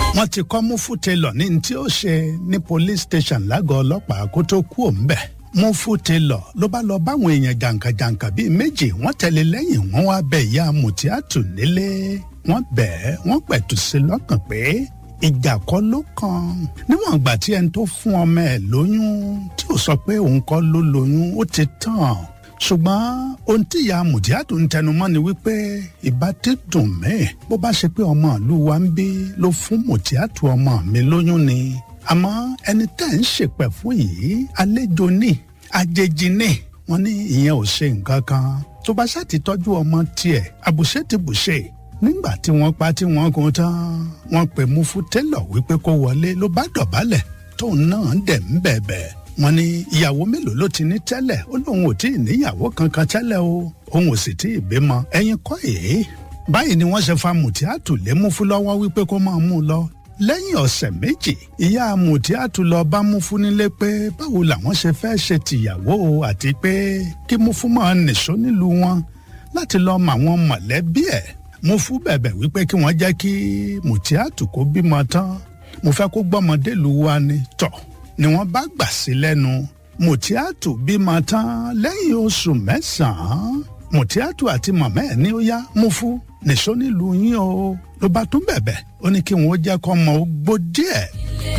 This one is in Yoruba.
wọ́n ti kọ́ Mufu Taylor ní tí ó ṣe ní police station lágọ̀ọ́ ọlọ́pàá kó tó kú òǹbẹ̀ Mufu Taylor ló bá lọ báwọn èèyàn jàǹkàjàǹkà bíi méjì wọ́n tẹ̀lé lẹ́yìn wọ́n wá bẹ̀ ìyá Mutiatu nílé wọ́n bẹ̀ ẹ́ wọ́n pẹ̀tù sí lọ́kàn pé ìjà kọ́ ló kàn níwọ̀n ìgbà tí ẹni tó fún ọmọ ẹ̀ lóyún tí ò sọ pé òun kọ́ ló lóyún ó ti tàn ṣùgbọ́n ohun tí ìyá Mutiatu ń tẹnumọ́ ni wípé ìbá ti dùn mí bó bá ṣe pé ọmọ ìlú wa ń bí ló fún Mutiatu ọmọ mi lóyún ni àmọ́ ẹni tẹ́ ń ṣèpẹ̀ fún yìí àlejò ní àjèjì ní wọ́n ní ìyẹn ò ṣe nǹkan kan tó bá ṣáà ti tọ́jú ọmọ tiẹ̀ àbùṣe ti bùṣe nígbà tí wọ́n pa tí wọ́n kún tán wọ́n pè Mufu Taylor wípé kó wọlé ló bá dọ̀bálẹ̀ tóun náà dẹ̀ ń bẹ̀bẹ̀ wọ́n ní ìyàwó mélòó ló ti ní tẹ́lẹ̀ ó lóun ò tí ì níyàwó kankan tẹ́lẹ̀ o òun ò sì tí ì bímọ ẹ̀yin kọ́ èé báyìí ni wọ́n ṣe fa Mutiatu lé Mufu lọ́wọ́ wípé kó máa mú un lọ lẹ́yìn ọ̀sẹ̀ méjì ìyá Mutiatu lọ bá Mufu nílé pé báwo làwọn ṣe fẹ́ ṣe tìyàwó àti pé kí Mufu máa nìṣó nílùú wọn láti lọ mọ àwọn mọ̀lẹ́bí ẹ̀ Mufu bẹ̀bẹ̀ wípé kí wọ́n jẹ́ kí Mutiatu kó bímọ tán mo fẹ́ kó gbọ́mọdé lu wa ni tọ̀ ni wọ́n bá gbà sí lẹ́nu Mutiatu bímọ tán lẹ́yìn oṣù mẹ́sàn-án Mutiatu àti màmá ẹ̀ ní ó yá Mufu nìṣó nílùú yín o ló bá tún bẹ̀bẹ̀ ó ní kí wọ́n jẹ́ kó ọmọ ó gbó díẹ̀